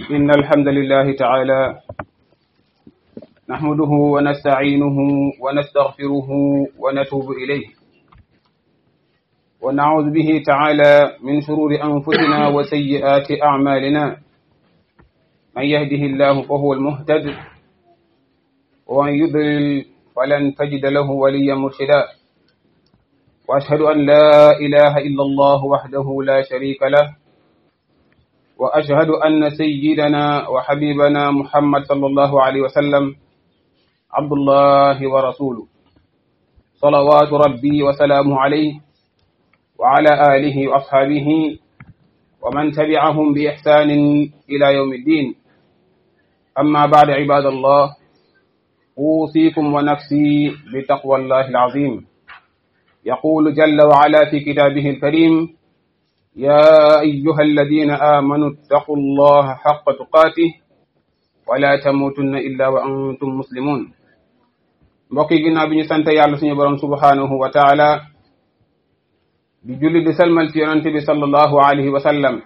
إن الحمد لله تعالى نحمده ونستعينه ونستغفره ونتوب إليه ونعوذ به تعالى من شرور أنفسنا وسيئات أعمالنا من يهده الله فهو المهتد ومن يضلل فلن تجد له وليا مرشدا وأشهد أن لا إله إلا الله وحده لا شريك له وأشهد أن سيدنا وحبيبنا محمد صلى الله عليه وسلم عبد الله ورسوله صلوات ربي وسلامه عليه وعلى آله وأصحابه ومن تبعهم بإحسان إلى يوم الدين أما بعد عباد الله أوصيكم ونفسي بتقوى الله العظيم يقول جل وعلا في كتابه الكريم يا أيها الذين آمنوا اتقوا الله حق تقاته ولا تموتن إلا وأنتم مسلمون mbokk yi ginnaaw bi ñu sant yàlla suñu borom subhanahu wa taala di julli di salmal ci yonante bi sallallahu alayhi wa sallam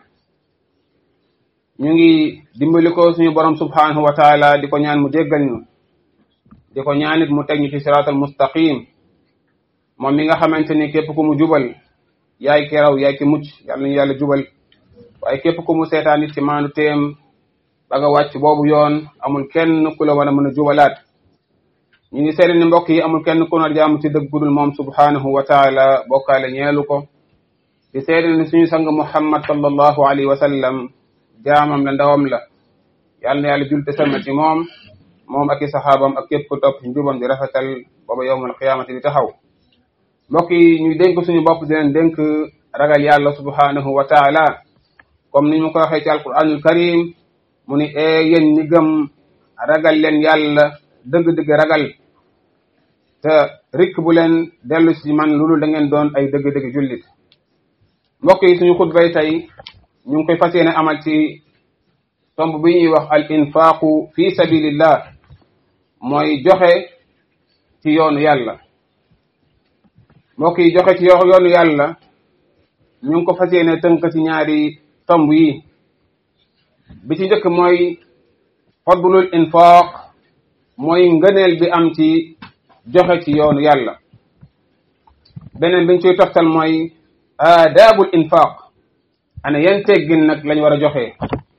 ñu ngi dimbali ko suñu borom subhanahu wa taala di ko ñaan mu jéggal ñu di ko ñaanit mu teg ñu ci siraatal mustaqim moom mi nga xamante ni képp ku mu jubal yaay ki raw yaay ki mucc yàlla nañu yàlla jubal waaye képp ku mu seetaan it ci maandu téem ba nga wàcc boobu yoon amul kenn ku la war a mën a jubalaat ñu ngi seede ni mbokk yi amul kenn ku nar jaamu ci dëgg gudul moom subhanahu wa taala bokkaale ñeelu ko di seede ni suñu sang muhammad sallallahu alayhi wa sallam jaamam la ndawam la yàlla na yàlla julte sama ci moom moom ak i saxaabam ak képp ku topp ci njubam di rafetal booba yowmal qiyaamati di taxaw mbokk yi ñu dénk suñu bopp di leen dénk ragal yàlla subhanahu wa taala comme ni ñu ko waxee ci alquranul karim mu ni ee yéen ñi gëm ragal leen yàlla dëgg-dëgg ragal te rikk bu leen dellu si man loolu da ngeen doon ay dëgg-dëgg jullit mbokk yi suñu xutbay tey ñu ngi koy fas yéene amal ci tomb bi ñuy wax al infaqu fi sabilillah mooy joxe ci yoonu yàlla mbokk yi joxe ci yoonu yàlla ñu ngi ko fas yéene tënk ci ñaari tomb yi bi ci njëkk mooy fadlul infaq mooy ngëneel bi am ci joxe ci yoonu yàlla beneen biñ ciy toftal mooy aadaabul infaq ana yan teggin nag lañ war a joxe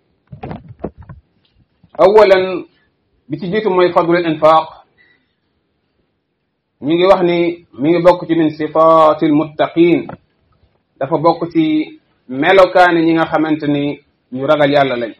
awalan bi ci jiitu mooy fadlul infaq ñu ngi wax ni mi ngi bokk ci min sifatil muttaqin dafa bokk ci melokaani ñi nga xamante ni ñu ragal yàlla lañ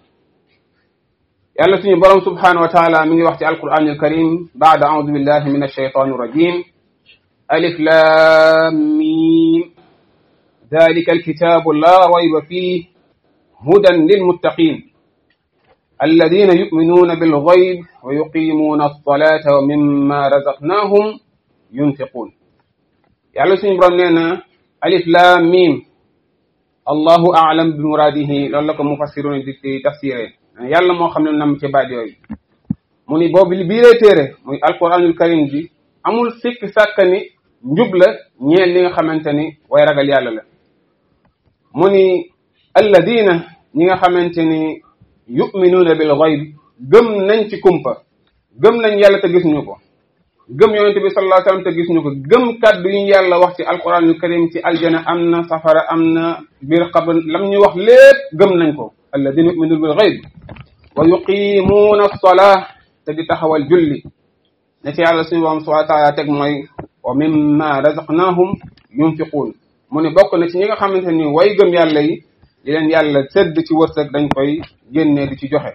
yàlla suñu borom subhanahu wa taala mi ngi wax ci alquran alkarim baada audu billahi min alshaytan irrajim alif lam mim dalika alkitabu la rayba fih hudan lilmuttaqin alladina yuminuna bilgayb wa yuqimuna alsalata wa mimma razaqnahum yunfiqun yàlla suñu borom nee na alif lam mim allahu aalam bi muradihi loolu la ko mufassiruna di tafsiré yàlla moo xam ne nam ci baat yooyu mu ni boobu li biiree téere muy alquranul karim bi amul sikk sàkk ni njub la ñeel li nga xamante ni way ragal yàlla la mu ni alladina ñi nga xamante ni yuminuuna bil gayb gëm nañ ci kumpa gëm nañ yàlla te gis ñu ko gëm yonente bi sallallahu alayhi wasallam te gis ñu ko gëm kàddu yi yàlla wax ci alquranul karim ci aljana am na safara am na biir xabr lam ñu wax lépp gëm nañ ko alladina yuminuuna bil gayb wa yuqimuuna alsolaa te di taxawal julli ne ci yàlla suñu borom subhanahu wa taala teg mooy wa mimma razaqnahum yunfiquun mu ne bokk na ci ñi nga xamante ni way gëm yàlla yi di leen yàlla sedd ci wërsëg dañ koy génnee di ci joxe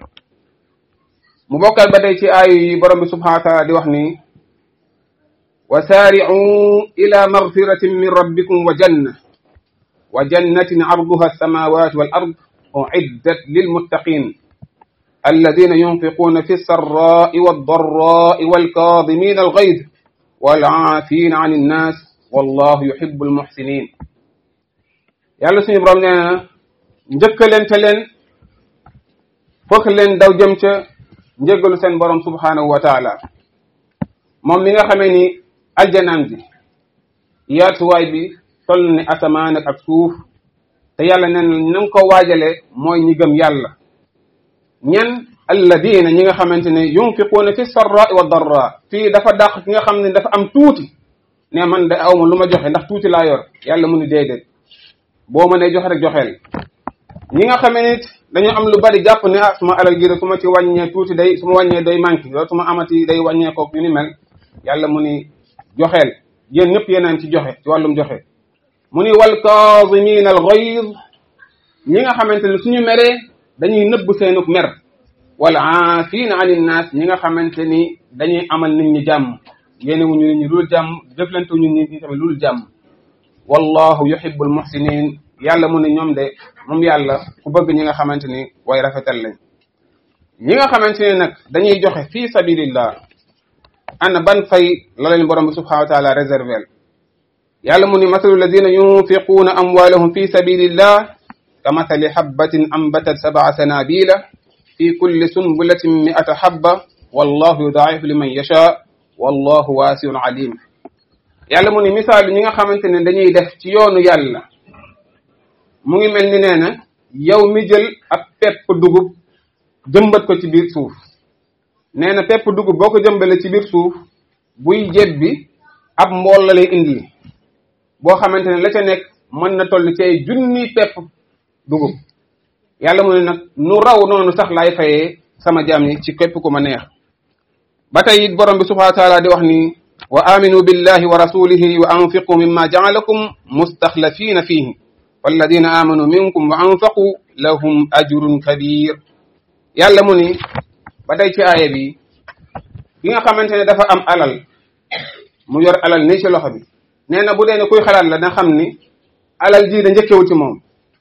mu bokkal ba tey ci aayu yi borom bi subhanahu wa taala di wax ni wa saari'u ila magfiratin min rabbikum wa janna wa jannatin arduha alsamawatu wal ard uiddat lilmuttaqin الذين ينفقون في السراء والضراء والكاظمين الغيظ والعافين عن الناس والله يحب المحسنين yàlla suñu borom nee na njëkkalente leen fokk leen daw jëm ca njëggalu seen borom subhanahu wa taala moom mi nga xamee ni aljanaan bi yaatuwaay bi toll ni asamaan ak suuf te yàlla nee na na nga ko waajale mooy ñi gëm yàlla ñan alladina ñi nga xamante ne yunfiquuna fi sarra wa darra fii dafa dàq ki nga xam ne dafa am tuuti ne man de awma lu ma joxe ndax tuuti laa yor yàlla mu ni déedéet boo mënee joxe rek joxeel ñi nga xamee nit dañu am lu bari jàpp ne ah suma alal gi su ma ci wàññee tuuti day su ma wàññee day manqué loolu su ma amati day wàññee koog yu ni mel yàlla mu ni joxeel yéen ñëpp yéenaan ci joxe ci wàllum joxe mu ni wal kaazimina al ghayz ñi nga xamante ne suñu meree dañuy nëbb seenuk mer wal aafina anin naas ñi nga xamante ni dañuy amal nit ñi jàmm yéene wuñu nit ñi lul jàmm jëflante wuñu nit ñi tamit lul jàmm wallahu yuhibbul muhsinin yàlla mu ne ñoom de moom yàlla ku bëgg ñi nga xamante ni way rafetal lañ ñi nga xamante ne nag dañuy joxe fi sabilillah ana ban fay la leen borom bi subhanahu wa taala réservel yàlla mu ni masalu alladina yunfiquuna amwalahum fi sabilillah ka mathali habbatin ambatat sab'a sanabila fi kulli sunbulatin mi'ata habba wallahu yudaa'ifu liman yasha wallahu waasiun alim yàlla mu ni misaal ñi nga xamante ne dañuy def ci yoonu yàlla mu ngi mel ni nee na yow mi jël ab pepp dugub jëmbat ko ci biir suuf nee na pepp dugub boo ko jëmbale ci biir suuf buy jebbi ab mbool la lay indi boo xamante ne la ca nekk mën na toll ci ay junni pepp dugub yàlla mu ne nag nu raw noonu sax laay fayee sama jaam yi ci képp ku ma neex ba tey it borom bi subhanahu wa taala di wax ni wa aminu billahi wa rasulihi wa anfiqu mimma jaalakum mustaxlafina fihi walladina amanu minkum wa anfaqu lahum ajrun kabir yàlla mu ni ba tey ci aaya bi ki nga xamante ne dafa am alal mu yor alal nii ci loxo bi nee na bu dee ne kuy xalaat la na xam ni alal ji da njëkkewul ci moom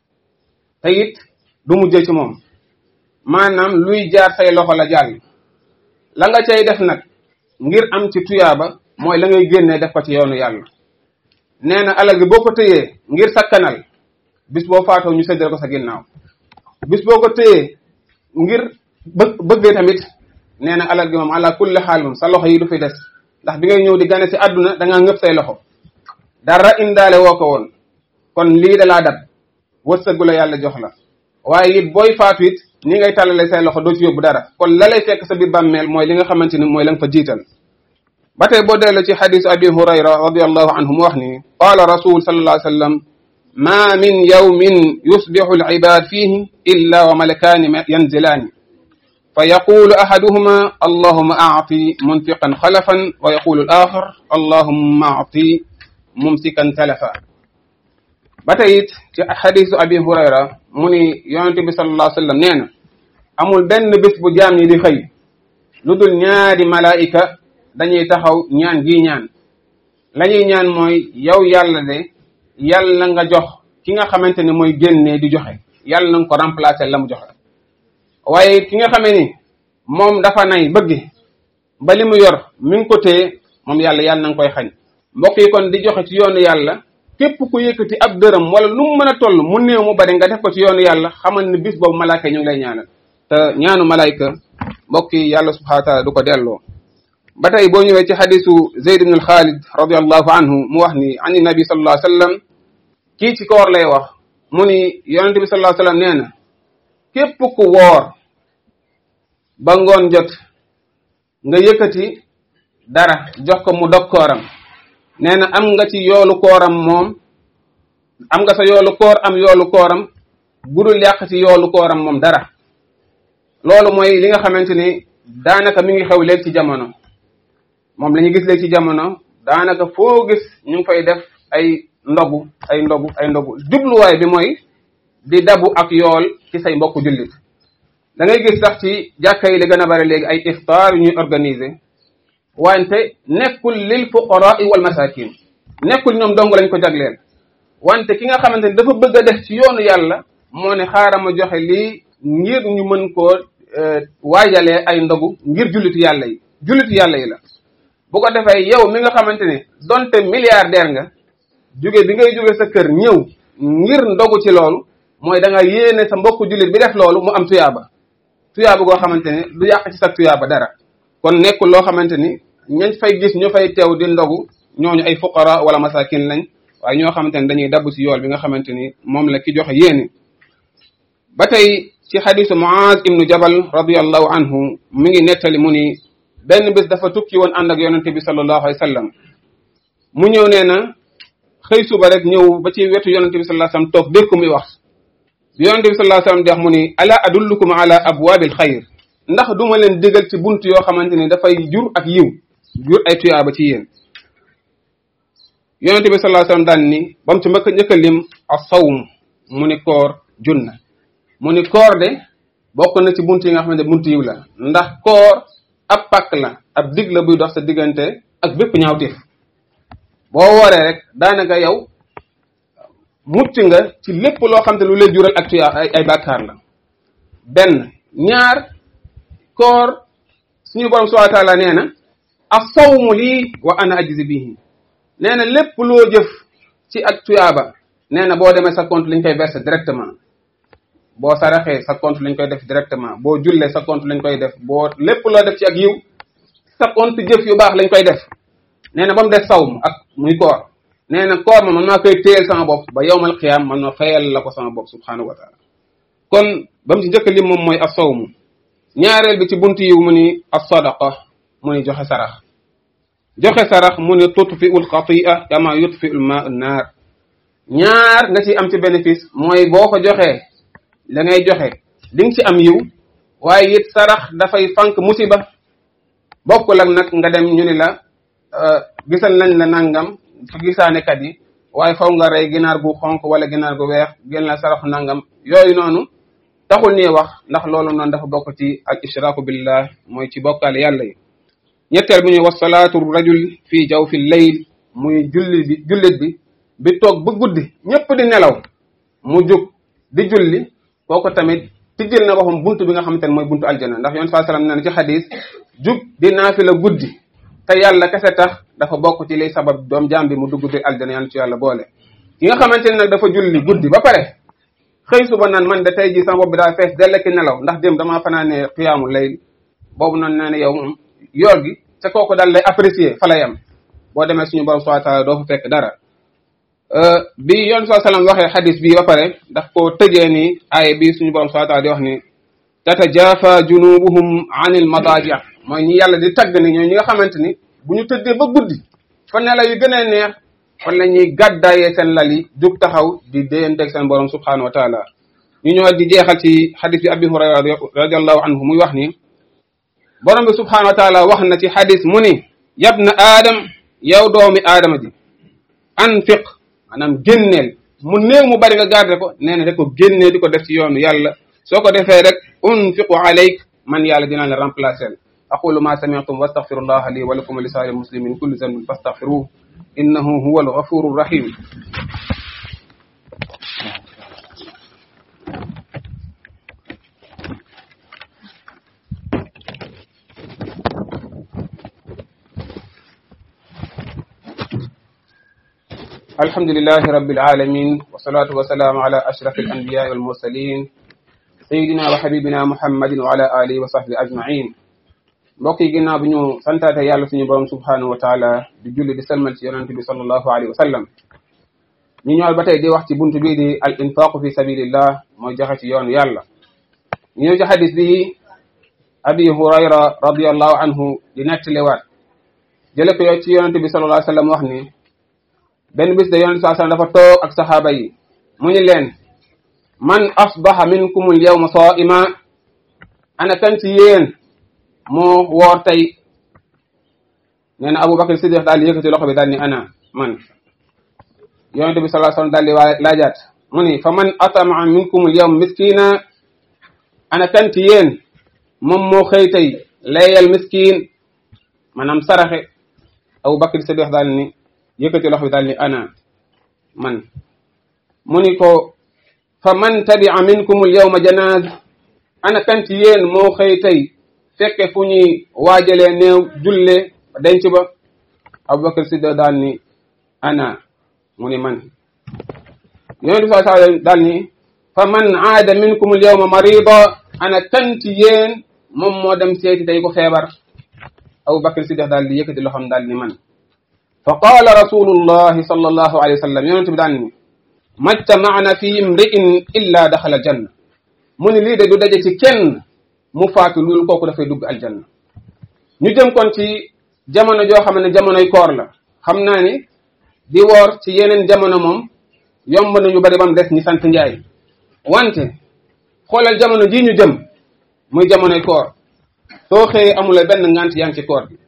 te it du mujjee ci moom maanaam luy jaar say loxo la jàll la nga cay def nag ngir am ci tuyaaba mooy la ngay génnee def ko ci yoonu yàlla nee na alal gi boo ko tëyee ngir sakkanal bis boo faatoo ñu séddale ko sa ginnaaw bis boo ko tëyee ngir bë bëggee tamit nee na alal gi moom ala kulli xaal moom sa loxo yi du fi des ndax bi ngay ñëw di gane si àdduna da ngaa ngëpp say loxo dara indaale woo ko woon kon lii da laa dab wërsëgu la yàlla jox la waaye it booy faatu it ni ngay tàllale say loxo doo ci yóbbu dara kon la lay fekk sa biir bàmmeel mooy li nga xamante ni mooy la nga fa jiital ba tey boo delloo ci xadisu abi hurayra radiallahu anhu mu wax ni qaala rasul sallallahu alayhi wa sallam ma min yawmin yusbixu alibad fihi illa wa malakaani yanzilaani fa yaqulu ahaduhuma allahuma aati munfiqan xalafan wa yaqulu al axar allahuma aati mumsikan talafa ba tey it ci xadisu abi hurayra mu ni yonente bi sallallahu alayhi wa sallam nee na amul benn bés bu jaam ñi di xëy lu dul ñaari malaayika dañuy taxaw ñaan gi ñaan la ñuy ñaan mooy yow yàlla de yàlla nga jox ki nga xamante ne mooy génnee di joxe yàlla na nga ko remplacer la mu joxe waaye ki nga xamee ni moom dafa nay bëgg ba li mu yor mi ngi ko téye moom yàlla yàlla na nga koy xañ mbokk yi kon di joxe ci yoonu yàlla képp ku yëkkati ab dërëm wala lu mu mën a toll mu néew mu bari nga def ko ci yoonu yàlla xamal ni bis boobu malaaka ñu ngi lay ñaanal te ñaanu malaayka mbokk yi yàlla subhanahu wa taala du ko delloo ba tey boo ñëwee ci xadisu zeyd ibn alxaalid radiallahu anhu mu wax ni ani nabi sallallahu alayhi wa sallam kii ci koor lay wax mu ni yonente bi sallallahu alayhi wa sallam nee na képp ku woor ba ngoon jot nga yëkkati dara jox ko mu dog kooram nee na am nga ci yoolu kooram moom am nga sa yoolu koor am yoolu kooram budul yàq ci yoolu kooram moom dara loolu mooy li nga xamante ni daanaka mi ngi xew léegi ci jamono moom la ñu gis léegi ci jamono daanaka foo gis ñu ngi fay def ay ndogu ay ndogu ay ndogu jubluwaay bi mooy di dabu ak yool ci say mbokku jullit da ngay gis sax ci jàkka yi li gën a bari léegi ay iftaar yu ñuy organiser wante nekkul lil fuqaraa wal masakin nekkul ñoom dong lañ ko jagleel wante ki nga xamante ni dafa bëgg a def ci yoonu yàlla moo ne xaaral ma joxe lii ngir ñu mën koo waajalee ay ndogu ngir jullitu yàlla yi jullitu yàlla yi la bu ko defee yow mi nga xamante ne donte milliardaire nga jóge bi ngay jóge sa kër ñëw ngir ndogu ci loolu mooy da nga yéene sa mbokku jullit bi def loolu mu am tuyaaba tuyaaba goo xamante ne du yàq ci sa tuyaaba dara kon nekkul loo xamante ni ñañ fay gis ñu fay teew di ndogu ñooñu ay fuqara wala masakin lañ waaye ñoo xamante ne dañuy dabb ci yool bi nga xamante ni moom la ki joxe yéene ba tey ci xadisu Muaz ibnu Jabal radiallahu anhu mi ngi nettali mu ni benn bés dafa tukki woon ànd ak yonente bi sallallahu alayhi wa sallam mu ñëw nee na xëy suba rek ñëw ba ci wetu yonente bi sallallahu alayhi wa sallam toog dégg ko muy wax bi yonente bi sallallahu alayhi wa sallam di wax mu ni ala adullukum ala abwaabil xayr ndax duma leen digal ci bunt yoo xamante ni dafay jur ak yiw jur ay tuyaaba ci yéen yonente bi sallallahu alayhi wa sallam daan ni ba mu ci mbëkk njëkk a lim as-sawm mu ni koor junna mu ni koor de bokk na ci bunt yi nga xamante ne bunt yiw la ndax koor ab pàkk la ab dig la buy dox sa diggante ak bépp ñaawteef boo wooree rek daanaka yow mucc nga ci lépp loo xam te lu lay jural ak tuyaa ay ay bàkkaar la benn ñaar koor suñu borom subhanahu wa taala nee na as-sawmu lii wa ana ajzi bihi nee na lépp loo jëf ci ak tuyaaba nee na boo demee sa compte lañ koy verser directement boo saraxee sa compte lañ koy def directement boo jullee sa compte lañ koy def boo lépp loo def ci ak yiw sa compte jëf yu baax lañ koy def nee na ba mu def sawm ak muy koor nee na koor ma man maa koy téyel sama bopp ba yowmal qiyaam man ma fayal la ko sama bopp subhanahu wa taala kon ba mu ci njëkk lim moom mooy as-sawmu ñaareel bi ci buntu yiw mu ni as-sadaqa mu ni joxe sarax joxe sarax mu ni tutfi ul xatia kama yutfi ul ma naar ñaar nga ci am ci bénéfice mooy boo ko joxee la ngay joxe di nga ci am yiw waaye it sarax dafay fànk musiba bokkul ak nag nga dem ñu ni la gisal nañ la nangam su gisaanekat yi waaye faw nga rey ginaar gu xonk wala ginaar gu weex génn la saraxu nangam yooyu noonu taxul nii wax ndax loolu noonu dafa bokk ci al ishraaku billah mooy ci bokkaale yàlla yi ñetteel bi ñuy wax salaatu rajul fii jaw fi layl muy julli bi jullit bi bi toog ba guddi ñëpp di nelaw mu jug di julli kooku tamit tijjil na boppam buntu bi nga xamante ne mooy buntu aljana ndax yoon saa salaam nee na ci xadis jug di naafila guddi te yàlla kese tax dafa bokk ci liy sabab doom jaam bi mu dugg biir aljana yàlla ci yàlla boole ki nga xamante ne nag dafa julli guddi ba pare xëy suba naan man de tey jii sama bopp bi daa fees dell ki nelaw ndax dem damaa fanaanee xiyaamu layl boobu noonu nee na yow moom yoor gi te kooku daal lay apprécier fa la yem boo demee suñu borom subhanahu wa taala doo fa fekk dara bi yoon saa sallam waxee xadis bi ba pare daf ko tëjee ni aaya bi suñu borom subhanahu wa taala di wax ni tatajafa junubuhum anil madaji mooy ñi yàlla di tagg ni ñooy ñi nga xamante ni bu ñu tëddee ba guddi fa nelaw yu gën a neex fan la ñuy gàddaayee seen lal yi jug taxaw di déyanteeg seen borom subhanahu wa taala ñu ñëwaat di jeexal ci xadis bi abi hurayra radiallahu anhu muy wax ni borom bi subhanahu wa taala wax na ci xadis mu ni yabna aadam yow doomi aadama ji anfiq maanaam génneel mu néew mu bari nga garder ko nee na rek ko génnee di ko def ci yoonu yàlla soo ko defee rek unfiqu alayk man yàlla dina la remplacer aqulu ma sami'tum wastaghfirullaha li wa lakum wa li sa'iri muslimin kulli dhanbin fastaghfiruhu innahu huwa al-ghafuru rahim الحمد لله رب العالمين والصلاة والسلام على أشرف الأنبياء والمرسلين سيدنا وحبيبنا محمد وعلى آله وصحبه أجمعين mbokk yi ginnaaw bi ñu santaate yàlla suñu borom subhanahu wa taala di julli di salmal ci yonente bi sallallahu alayhi wa sallam ñu ñëwal ba tey di wax ci buntu bii di al infaqu fi sabilillah mooy joxe ci yoonu yàlla ñu ñëw ci xadis bi abi hurayra radiallahu anhu di nettaliwaat jële ko yow ci yonente bi sallallahu alayhi wa sallam wax ni benn bis de yonente saa sallam dafa toog ak saxaaba yi mu ni leen man asbaha minkum al yawma saa'ima ana kan ci yéen moo woor tey nee na Abubakar Siddiq daal di yëkkati loxo bi daal ni ana man yonente bi sallallahu alayhi wasallam daal di waa laajaat mu ni fa man atama minkum al yawm miskina ana kan ci yéen moom moo xëy tey layal miskin maanaam saraxe Abubakar Siddiq daal ni yëkkati loxo bi daal ni ana man mu ni ko fa man tabia minkum al yawma janaz ana kan ci yéen moo xëy tey fekke fu ñuy waajalee néew julle denc ba Abubakar Siddiq daal ni ana mu ni man yonent bi saa daal ni fa man aada minkum al yawma marida ana kan ci yéen moom moo dem seeti tey ko feebar Abubakar Siddiq daal di yëkkati loxoom daal ni man fa qaala rasulullahi sallallahu alayhi wa sallam yonent bi daal ni majtama'na fi imri'in illa daxala janna mu ni lii de du daje ci kenn mu faatu loolu kooku dafay dugg aljanna ñu jëm kon ci jamono joo xam ne jamonoy koor la xam naa ni di woor ci yeneen jamono moom yomb nañu bari bam des ñi sant njaay wante xoolal jamono jii ñu jëm muy jamonoy koor soo xëyee amula benn ngant yaa ngi ci koor bi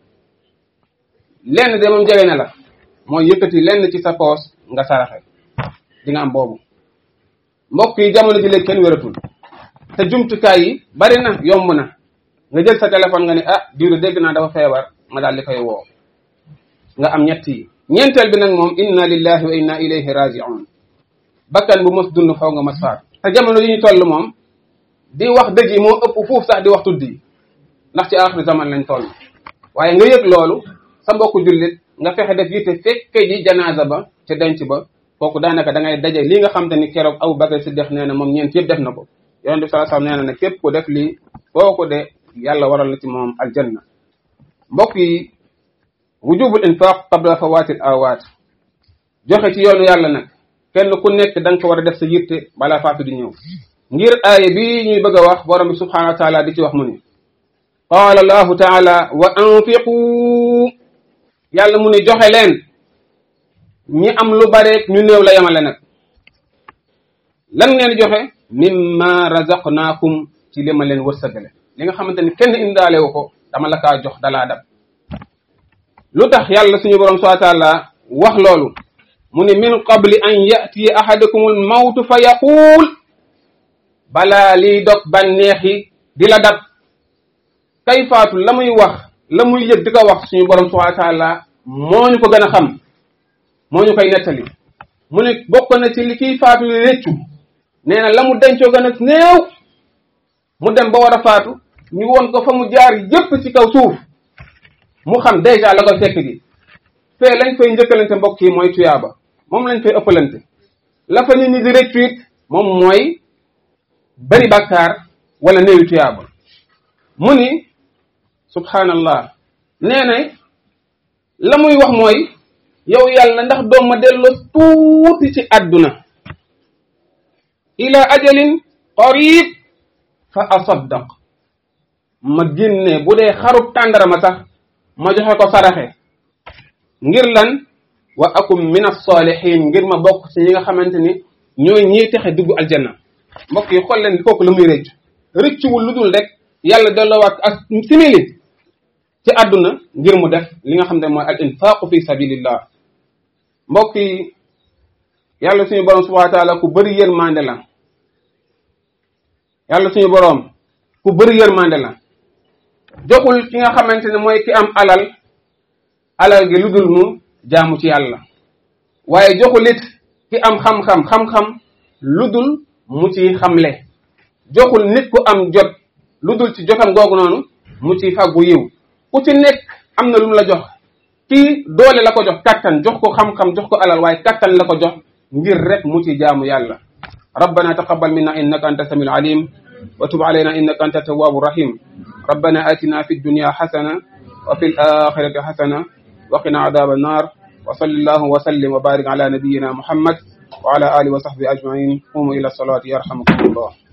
lenn de moom jege na la mooy yëkkati lenn ci sa poos nga saraxe di nga am boobu mbokk yi jamono ji léegi kenn wératul te jumtukaay yi bari na yomb na nga jël sa téléphone nga ne ah diwlu dégg naa dafa feebar nga daal di koy woo nga am ñett yi ñeenteel bi nag moom inna lillahi wa inna ilayhi raji'un bakkan bu mos dund faw nga mos faat te jamono yi ñu toll moom di wax dëgg yi moo ëpp fuuf sax di wax tudd yi ndax ci aaxiri zaman lañ toll waaye nga yëg loolu sa mbokku jullit nga fexe def yitte fekke ji janaasa ba ca denc ba kooku daanaka da ngay daje li nga xam te ni keroog Abu Bakar Siddiq nee na moom ñeent yëpp def na ko yonent bi sallallahu alayhi wasallam nee na ne képp ku def lii kooku de yàlla waral na ci moom aljanna mbokk yi wujubul infaq qabla fawatil awat joxe ci yoonu yàlla nag kenn ku nekk da nga ko war a def sa yitte balaa faatu di ñëw ngir aaya bi ñuy bëgg a wax borom bi subhanahu wa taala di ci wax mu ni qaala allahu taala wa anfiqu yàlla mu ni joxe leen ñi am lu bareek ñu néew la yemale nag lan ngeen joxe mimma razaqnaakum ci li ma leen wërsëgale li nga xamante ni kenn indaale wu ko dama la kaa jox dalaa dab lu tax yàlla suñu borom subhanahu wa taala wax loolu mu ni min qabli an yatiya ahadakumul mawtu fa yaquul balaa liy dog bànneex yi di la dab kay faatu la muy wax la muy yëg di ko wax suñu borom subhanahu wa taala moo ñu ko gën a xam moo ñu koy nettali mu ne bokk na ci li kiy faatu li réccu nee na la mu dencoo gën a néew mu dem ba war a faatu ñu woon ko fa mu jaar yépp ci kaw suuf mu xam déjà la koy fekk gi fee lañ fay njëkkalante mbokk yi mooy tuyaaba moom lañ fay ëppalante la fa nit ñi di réccu it moom mooy bari bàkkaar wala néewi tuyaaba mu ni subhanallah nee na la muy wax mooy yow yàlla ndax doom ma delloo tuuti ci àdduna ila ajalin qarib fa asaddaq ma génne bu dee xarub tàndarama sax ma joxe ko saraxe ngir lan wa akum min as-salihin ngir ma bokk ci ñi nga xamante ni ñooy ñiy texe dugg aljanna mbokk yi xool leen kooku la muy rëcc rëccuwul lu dul rek yàlla delloowaat ak simili ci àdduna ngir mu def li nga xam ne mooy al infaqu fi sabilillah mbokk yi yàlla suñu borom subhanahu wa taala ku bëri yërmande la yàlla suñu borom ku bëri yërmande la joxul ki nga xamante ne mooy ki am alal alal gi lu dul mu jaamu ci yàlla waaye joxul it ki am xam-xam xam-xam lu dul mu ci xamle joxul nit ku am jot lu dul ci jotam googu noonu mu ci fàggu yiw ku ci nekk am na lu mu la jox kii doole la ko jox kattan jox ko xam-xam jox ko alal waaye kattan la ko jox ngir rek mu ci jaamu yàlla ربنا تقبل منا إنك أنت السميع العليم وتب علينا إنك أنت التواب الرحيم ربنا آتنا في الدنيا حسنة وفي الآخرة حسنة وقنا عذاب النار وصل الله وسلم وبارك على نبينا محمد وعلى آله وصحبه أجمعين قوموا إلى الصلاة يرحمكم الله